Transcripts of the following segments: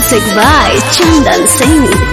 Music by Chandan Singh.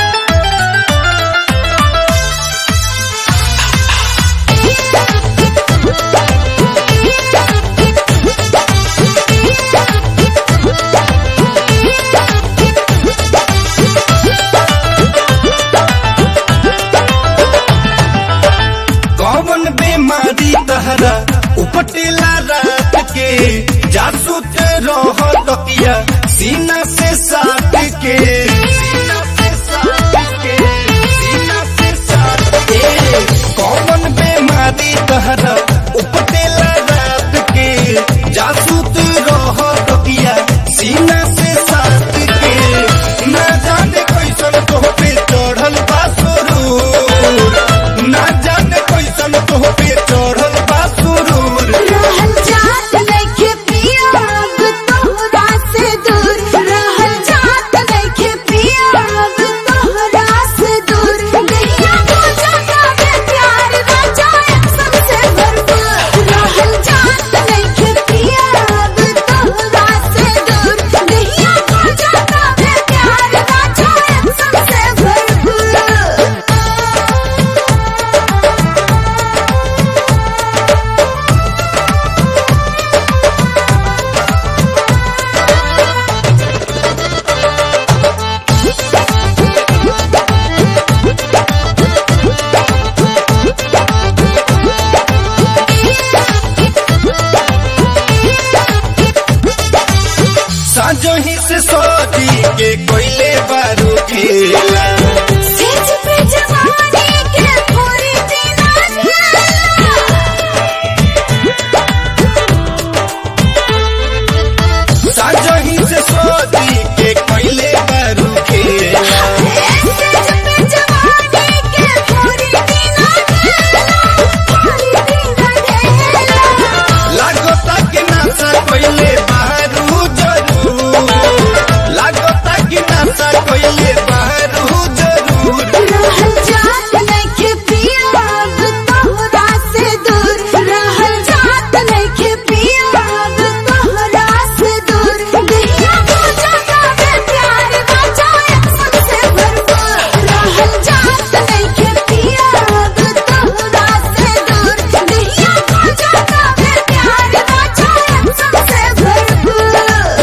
कौन बीमारी तहरा उपटेला रात के जासू ते रह तकिया सीना से साट के सीना से साट के सीना से साट के कौन बीमारी तहरा उपटेला रात के जासू ते रह तकिया सीना से साट के ना जाने कैसन तो पे चढ़ल बा सुरूर ना जाने कैसन तो पे चढ़ल बा सुरूर रहल जात नइखे पिया अब तोहरा से दूर रहल जात नइखे पिया अब तोहरा से दूर गैया को जाता में प्यार राजा सबसे भरपूर रहल जात नइखे पिया अब तोहरा से दूर गैया को जाता में प्यार राजा सबसे भरपूर साजो ही से सोची के कोयले बारू खेला सेज पे जवानी के पूरी दीना साजो ही से सोची के कोयले बारू खेला सेज पे जवानी के पूरी दीना पूरी दीना लागो ताकि नासा कोयले बारू जरूर लागो ताकि नासा कोयले बारू जरूर रहल जात नइखे पिया अब तोहरा से दूर रहल जात नइखे पिया अब तोहरा से दूर गैया को जाता में प्यार राजा सबसे भरपूर रहल जात नइखे पिया अब तोहरा से दूर गैया को जाता में प्यार राजा सबसे भरपूर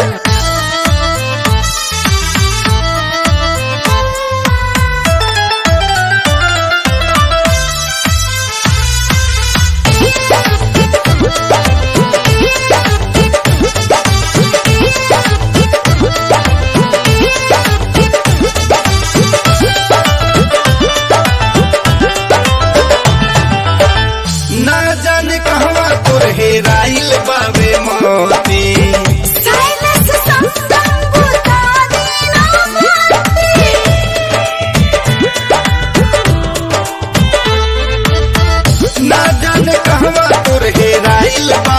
ना जाने कहवा तोर हेराइल बावे मोती साइलेंस संगम बुतानी ना ना जाने कहवा तोर हेराइल बा